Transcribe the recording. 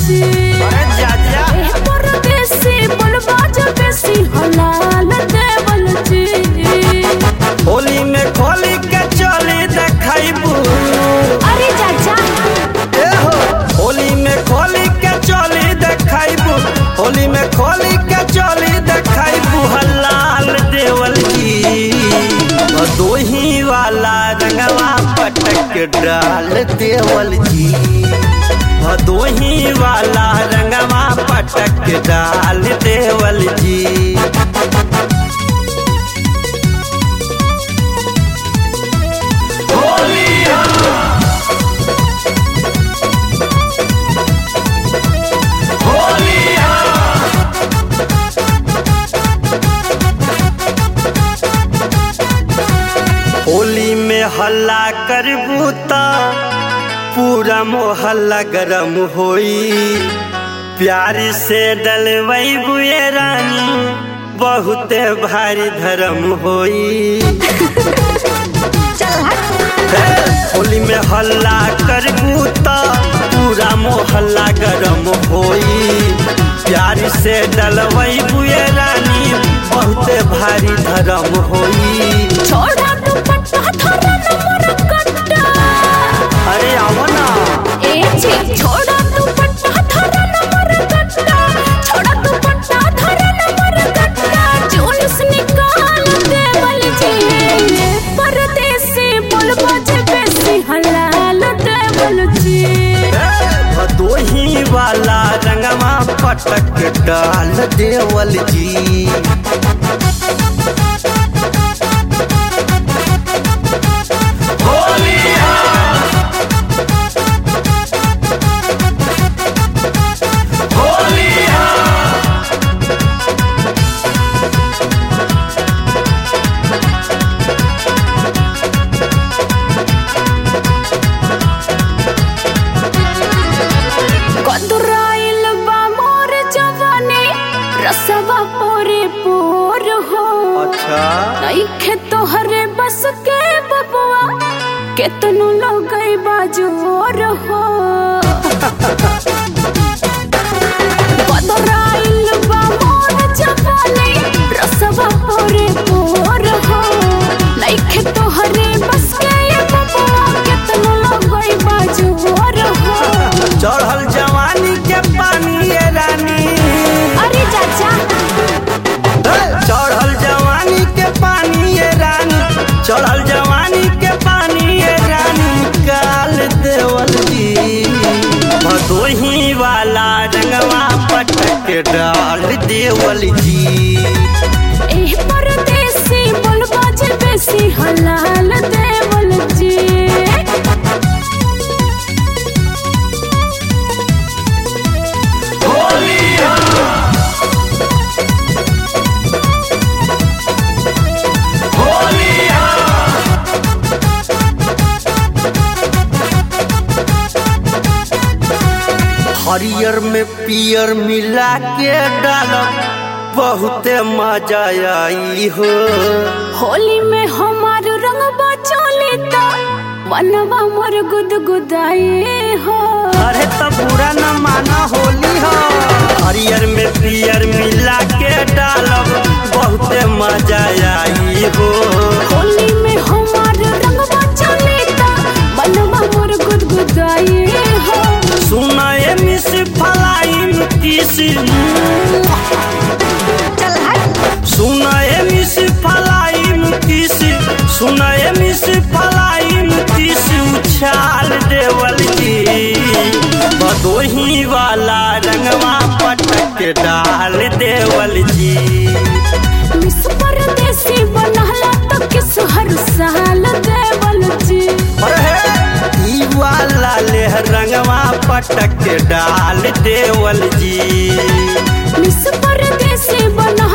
जी अरे जा जा एह परदेसी बोलबा जब बेसी हलाल देवल जी होली में खोली के चली देखाइबू अरे चाचा ए हो होली में खोली के चली देखाइबू होली में खोली के चली देखाइबू हलाल देवल जी दोही वाला रंगवा पटक डाल देवल जी दोही वाला रंगवा पटक डाल देवल जी होली में हल्ला करबू त पूरा मोहल्ला गरम होई प्यार से डलवैबू ये रानी बहुते भारी धर्म होई हे, होली में हल्ला करबू त पूरा मोहल्ला गरम होई प्यार से डलवैबू ये रानी बहुते भारी धर्म होई छोड़ा दुपट्टा धरा न मोर कट्टा अरे आओ ना ए जी छोड़ा दुपट्टा धरा न मोर कट्टा छोड़ा दुपट्टा धरा न मोर कट्टा जुलूस निकाल देवल जी परदेसी बोलबा जे बेसी हलाल देवल जी भदोही वाला रंगवा पटक डाल देवल जी कदराइल बा मोर जवानी रसवा पोरे पोर हो अच्छा नइखे तोहरे बस के बबुआ केतनु लगई बाजोर हो कदराइल बा मोर जवानी रसवा पोरे पोर हो नइखे तोहरे बस के बबुआ केतनु लगई बाजोर हो चढ़ल जवानी के पानी ये रानी अरे चाचा हे, चढ़ल जवानी के पानी ये रानी चढ़ल जवानी के पानी ये रानी काल देवल जी भदोही वाला रंगवा पटक डाल देवल जी एह परदेसी बोलबा जे बेसी हलाल देवल जी हरियर में पियर मिला के डालब बहुते मजा आई हो होली में हमार रंगबा चले ता मनवा मोर गुदगुदाए हो अरे तो बुरा न माना होली हो हरियर में पियर मिला के डालब बहुते मजा आई हो होली में हमार रंगबा चले ता मनवा मोर गुदगुदाए हो सुनाए मिस फलाइन किसी सुनाए मिस फलाइन किसी सुनाए मिस फलाइन किसी उछाल देवल जी बदोही वाला रंगवा पटक डाल देवल जी मिस परदेसी बनहला तो किस हर साल देवल जी अरे ई वाला लेह रंगवा पटक डाल देवल जी मिस परदेसी बनहला